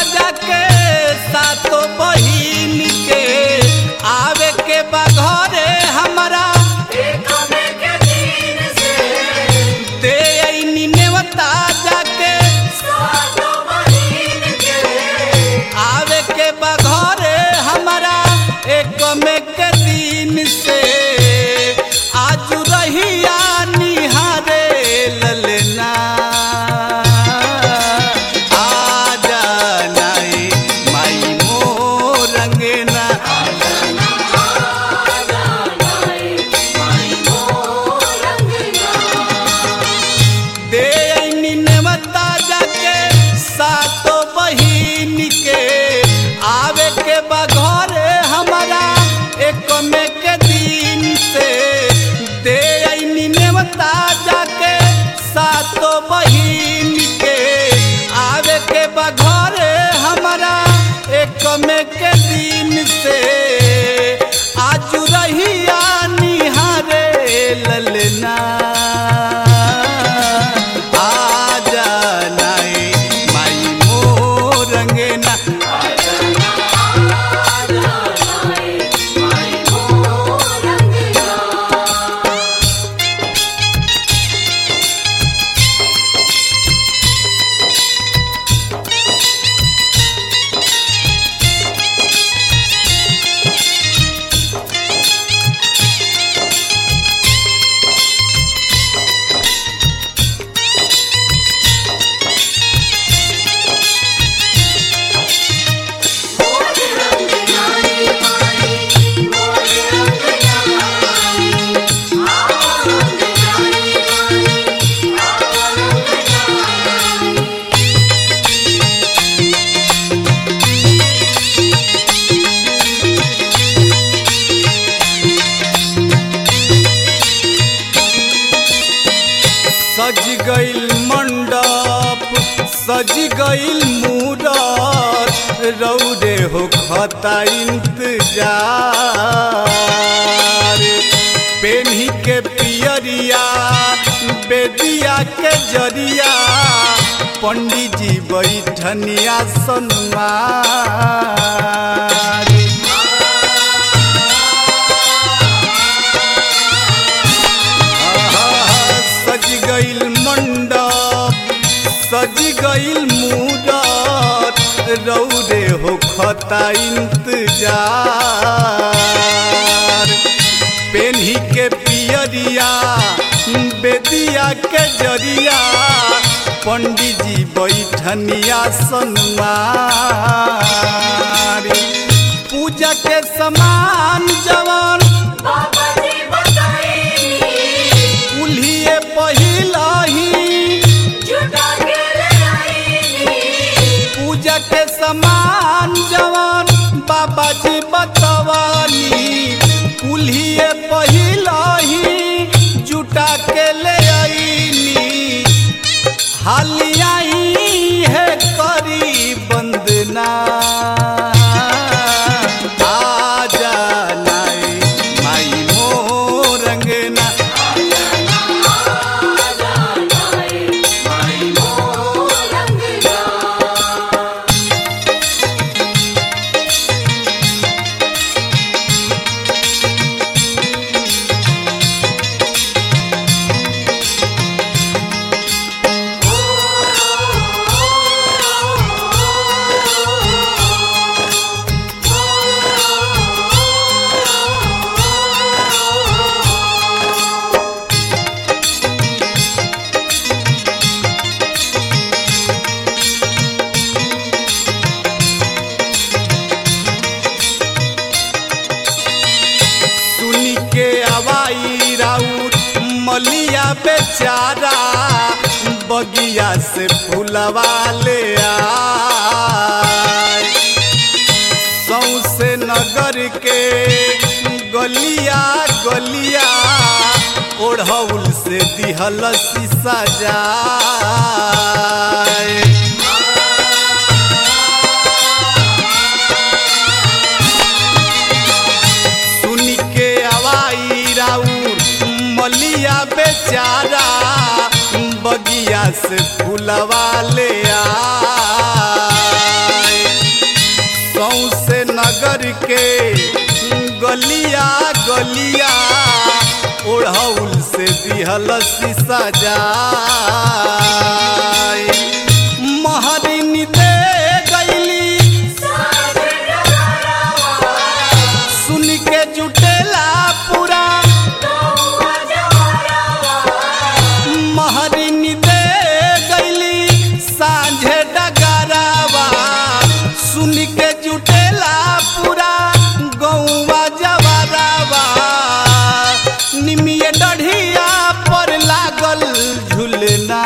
जाके सातो बहिन के आवे के बा घरे हमरा दे अइनी नेवता जाके आवे के बा घरे हमरा एक में के दिन से आज रहिया निहारे ललना आजा नाई माई मोर रंगना दे अइनी नेवता जाके सातो बहिन के आवे के बा घरे हमरा एक में के दिन से दे अइनी नेवता जाके सातो बहिन के आवे के बा घरे हमरा एक में के दिन से आज रहिया निहारे ललना आजा नाई माई मोर रंगना सज गइल मंडप सज गइल मूरत रौदे हो खता इंतजार पेन्ही के पियरिया बेदिया के जरिया पंडित जी बैठनिया सन्मार सज गइल मंडप सज गइल मूरत रौदे हो खता इंतजार पेन्ही के पियरिया बेदिया के जरिया पंडित जी बैठनिया सन्मार पूजा के समान जवान उल्हिए पहिलही पूजा के समान जवान बाबा जी बतवानी कुल्हिए पहिलही जुटा के ले आईनी हालियाई है करी बंदना आजा नाई माई मोर रंगना सुनी के आवाई राउर मलिया बेचारा बगिया से फूलवा ले आए सौसे नगर के गलिया गलिया ओढ़ौल से दिहल शीशा जाए सुनी के आवाई राउर मलिया बेचारा बगिया से फूलवा ले आए गलिया ओढ़ौल से दिहल शीशा जाय महरिनी दे गईली सुन के जुटेला पूरा महरिनी दे गईली साझे डगरावा सुन के जुटेला पूरा गौवा जवरावा निमिये डढ़िया पर लागल झुलना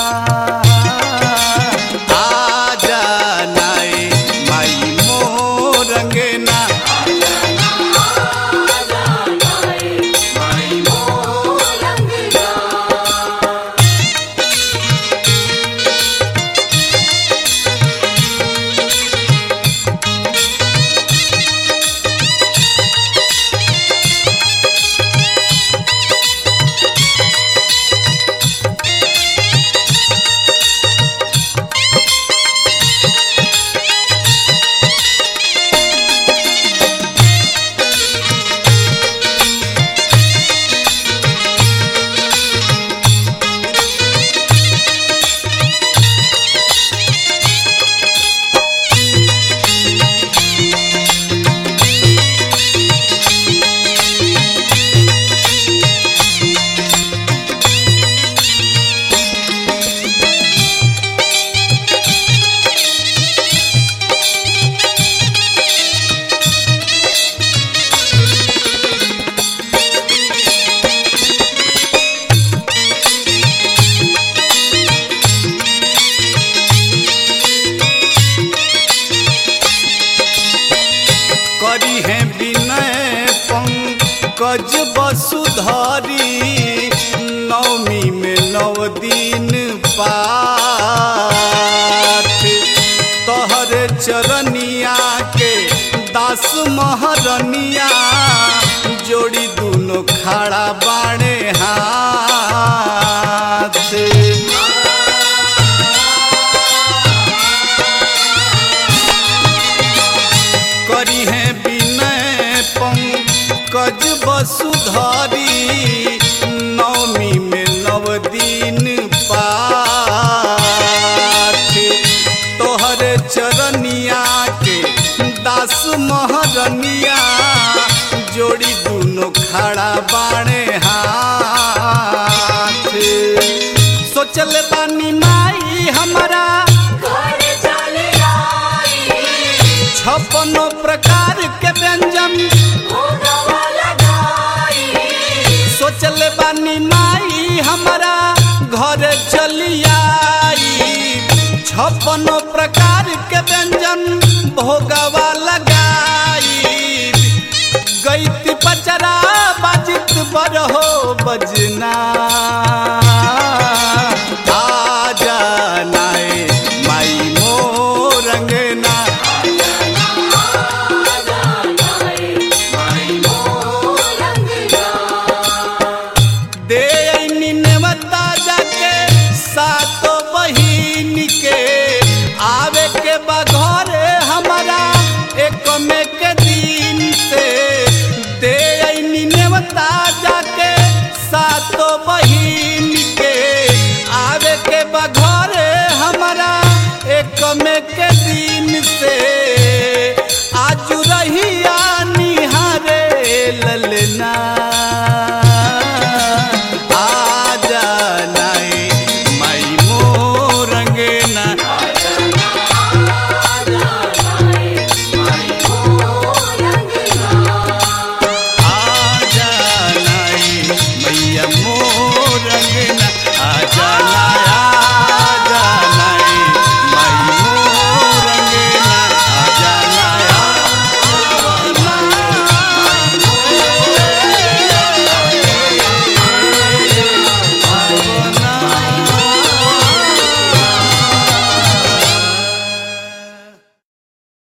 आजा नाए माई मोरंगना करी है विनय पंकज वसुधरी नवमी में नव दिन पाठ तोहर चरनिया के दास महरनिया जोड़ी दोनों खड़ा बाणे हाथ करी है विनय पंकज वसुधरी नवमी में नव दिन पाठ तोहर चरनिया के दास महरनिया जोड़ी दोनों खड़ा बाणे हाथ सोचल बानी माई हमारा छप्पनो प्रकार के व्यंजन सोचल बानी माई हमारा घर चलियाई छप्पनो प्रकार के व्यंजन भोगवा लगाई गईत पचरा बाजित बरहो बजना